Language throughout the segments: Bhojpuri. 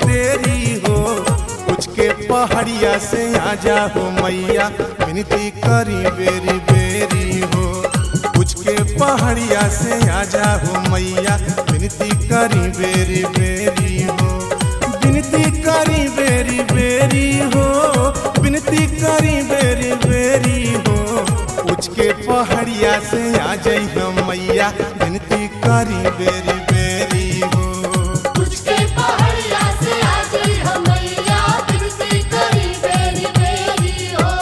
तेरी हो कुछ के पहाड़िया से आजा हो मैया विनती करी बेरी बेरी हो कुछ के पहाड़िया से आजा हो मैया विनती करी बेरी बेरी हो विनती करी बेरी बेरी हो विनती करी बेरी बेरी हो कुछ के पहाड़िया से आ जाई हम मैया विनती करी बेरी बेरी हो तुझके पहाड़िया से आ गई हमैया बिनती करी बेरी बेरी हो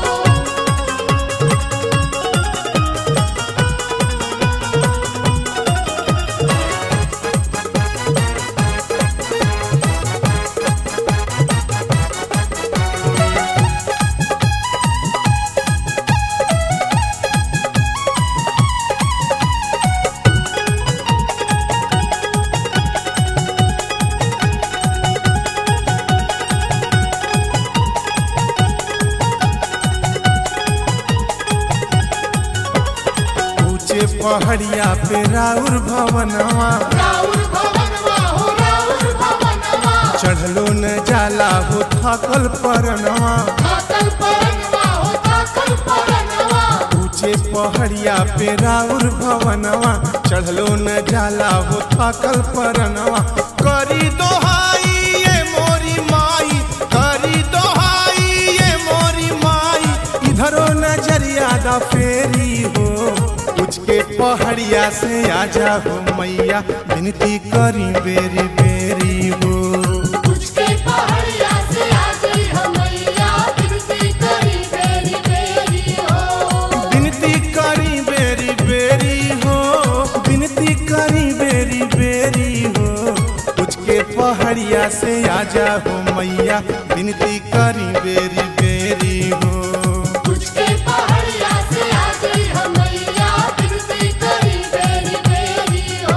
ऊंचे पहाड़िया पे राउर भवनवा राउर भवनवा हो राउर भवनवा चढ़लो न जाला हो थकल परनवा थाकल परनवा हो थाकल परनवा ऊंचे पहाड़िया पे राउर भवनवा चढ़लो न जाला हो थकल परनवा करी दोहाई ये मोरी माई करी दोहाई ये मोरी माई इधरो नजरिया दा फेरी हो कुछ के पहाड़िया से आजा हो मैया विनती करी बेरी बेरी हो तुझके पहाड़िया से आ गई हमैया बिनती करी बेरी बेरी हो विनती करी बेरी बेरी हो विनती करी बेरी बेरी हो कुछ के पहाड़िया से आजा हो मैया विनती करी बेरी बेरी हो तुझके पहाड़िया से आ गई हमैया बिनती करी बेरी बेरी हो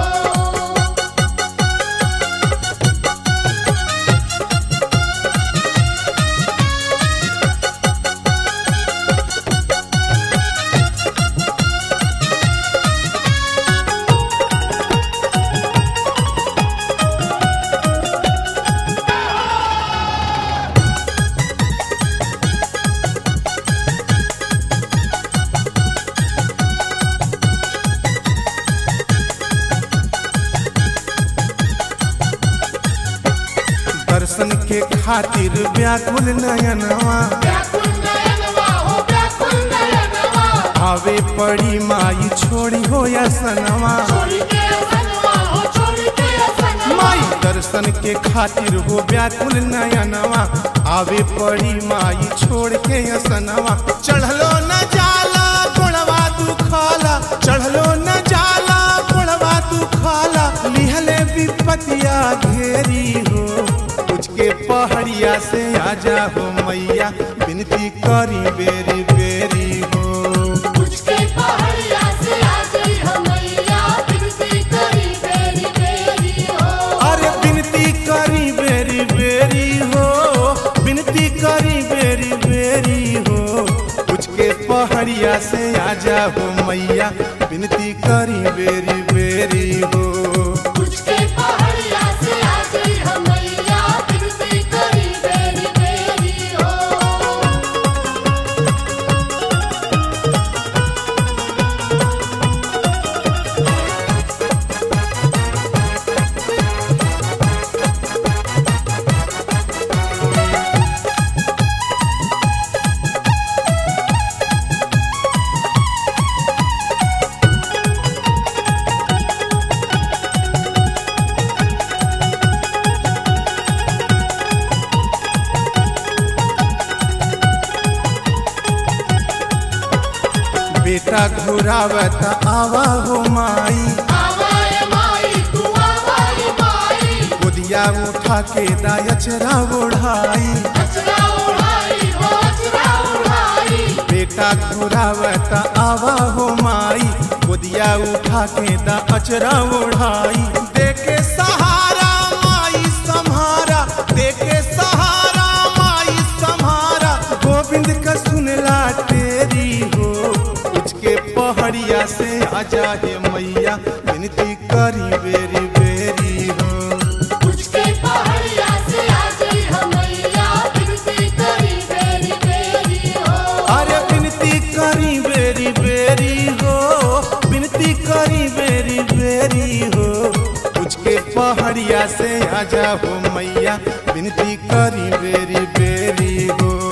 दर्शन के खातिर व्याकुल नयनवा व्याकुल नयनवा हो व्याकुल नयनवा आवे पड़ी माई छोड़ी हो या सनवा छोड़ के असनवा हो छोड़ के असनवा माई दर्शन के खातिर हो व्याकुल नयनवा आवे पड़ी माई छोड़ के असनवा चढ़लो न जाला गोड़वा दुखाला चढ़लो न जाला गोड़वा दुखाला लिहले विपतिया घेरी हो कुछ के पहाड़िया से आजा हो मैया विनती करी बेरी बेरी हो तुझके पहाड़िया से आ गई हमैया बिनती करी बेरी बेरी हो अरे विनती करी बेरी बेरी हो विनती करी बेरी बेरी हो कुछ के पहाड़िया से आजा हो मैया विनती करी बेरी बेरी हो तुझके पहाड़िया से आ गई हमैया बिनती करी बेरी बेरी हो बेटा घुरावत आवा हो माई आवाए माई तू आवाए माई गोदिया उठा के दायचरा ओढ़ाई अचरा उड़ाई हो अचरा उड़ाई बेटा घुरावत आवा हो माई गोदिया उठा के दा अचरा ओढ़ाई देके सहारा माई सम्हारा देके सहारा माई सम्हारा गोविंद का सुनला तेरी हो कुछ के पहाड़िया से आजा हे मैया विनती करी बेरी बेरी हो तुझके पहाड़िया से से आजा हो मैया विनती करी बेरी बेरी हो